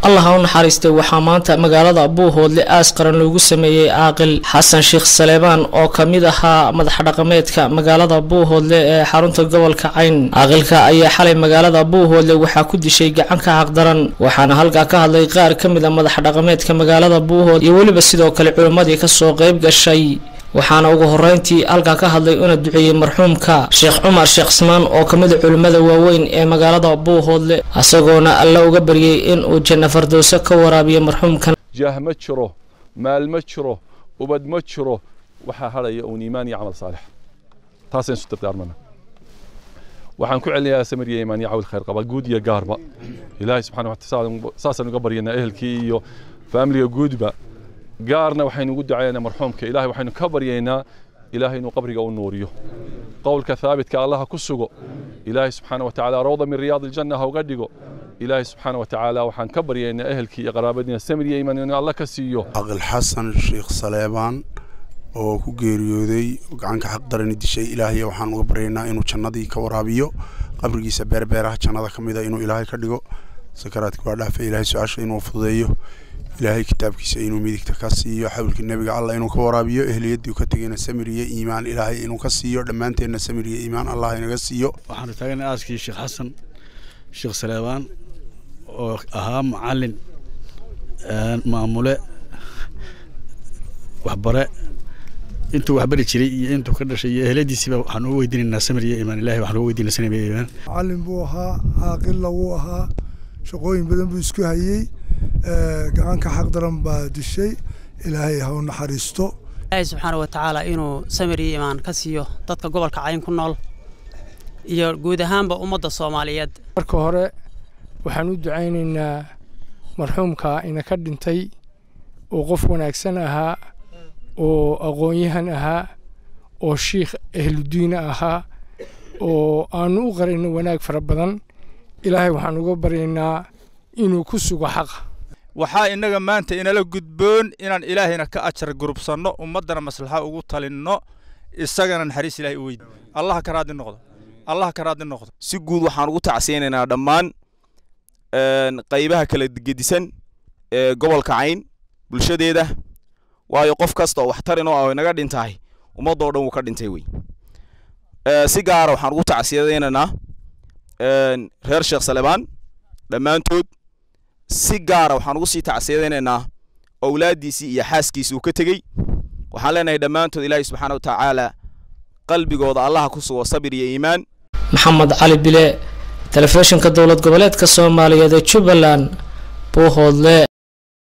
allah ha u naxariistay waxaa maanta magaalada buuhoodle aas qaran loogu sameeyey caaqil xasan sheekh saleebaan oo ka mid ahaa madax dhaqameedka magaalada buuhoodle ee xarunta gobolka cayn caaqilka ayaa xalay magaalada buuhoodle waxaa ku dishay gacan ka xaqdaran waxaana halkaa ka hadlay qaar ka mid a madax dhaqameedka magaalada buuhood iyo weliba sidoo kale culimmadii kasoo qayb gashay waxaana ugu horeyntii halkaa ka hadlay una duceeyey marxuumka sheekh cumar sheekh ismaan oo ka mid a culimmada waaweyn ee magaalada buuhoodle isagoona alla uga baryey in uu janno fardowso ka waraabiyo marxuumkan jaah ma jiro maal ma jiro ubad ma jiro waxaa hadhaya uun iimaan iyo camal saalix taasaan isu dardaarmana waxaan ku celinayaa samiriya iimaan iyo cawl khayr qaba guud iyo gaarba ilaahay subxana wa taala saasaan uga baryanaa ehelkii iyo faamiliga guudba gaarna waxaynu ugu ducaynaa marxuumka ilaahay waxaynu ka baryaynaa ilaahay inuu qabriga u nuuriyo qowlka thaabitka allaha ku sugo ilaahay subxaana wa tacaala rawda min riyaad aljanna ha uga dhigo ilaahay subxaana wa tacaala waxaan ka baryaynaa ehelkii iyo qaraabadiina samir iyo iimaan inuu alla ka siiyo caqil xasan sheekh saleebaan oo ku geeriyooday gacanka xaq darani dishay ilaahay waxaan uga baryaynaa inuu jannadii ka waraabiyo qabrigiisa beerbeeraha jannada ka mida inuu ilaahay ka dhigo sakaraadka waa dhaafa ilaahay su-aasha inuu fududeeyo ilaahay kitaabkiisa inuu midigta ka siiyo xawlkii nebiga allah inuu ka waraabiyo ehliyadii ka tegayna samir iyo iimaan ilaahay inuu ka siiyo dhammaanteenna samir iyo iimaan allah inaga siiyo waxaanu taagana aaskii sheekh xasan sheekh saleebaan oo ahaa macalin maamule waxbare intuu waxbari jiray iyo intuu ka dhashay iyo ehladiisiiba waxaan ugu weydiinaynaa samir iyo iimaan ilahay waxaan ugu weydiinaa samir iyo iimaan macalin buu ahaa caaqilla wuu ahaa shaqooyin badan buu isku hayey gacanka xaq daran baa dishay ilaahay ha u naxariisto ilaahay subxaana wa tacaala inuu samir iyo iimaan ka siiyo dadka gobolka cayn ku nool iyo guud ahaanba ummadda soomaaliyeed marka hore waxaan u ducaynaynaa marxuumka ina ka dhintay oo qof wanaagsan ahaa oo aqoon-yahan ahaa oo shiikh ahludiina ahaa oo aanu u qarayno wanaag fara badan ilaahay waxaan uga baryaynaa inuu ku sugo xaqa waxaa innaga maanta inala gudboon inaan ilaahayna ka ajar gurubsanno ummaddana maslaxa ugu talinno isagana naxariis ilahay u weydi allah ka raadi noqdo allah ka raadi noqdo si guud waxaan ugu tacsiyaynaynaa dhammaan qaybaha kala gedisan ee gobolka cayn bulshadeeda waayo qof kasta oo waxtarin oo ah inaga dhintahay ummaddoo dhan wuu ka dhintay wey si gaara waxaan ugu tacsiyadaynaynaa reer sheekh salebaan dhammaantood si gaara waxaan ugu sii tacsiyadaynaynaa owlaaddiisii iyo xaaskiisii uu ka tegey waxaan leenahay dhammaantood ilaahay subxaana wa tacaala qalbigooda allaha ku sugo sabir iyo iimaan maxamed cali bile telefishinka dowlad goboleedka soomaaliyeed ee jubbaland buuhoodle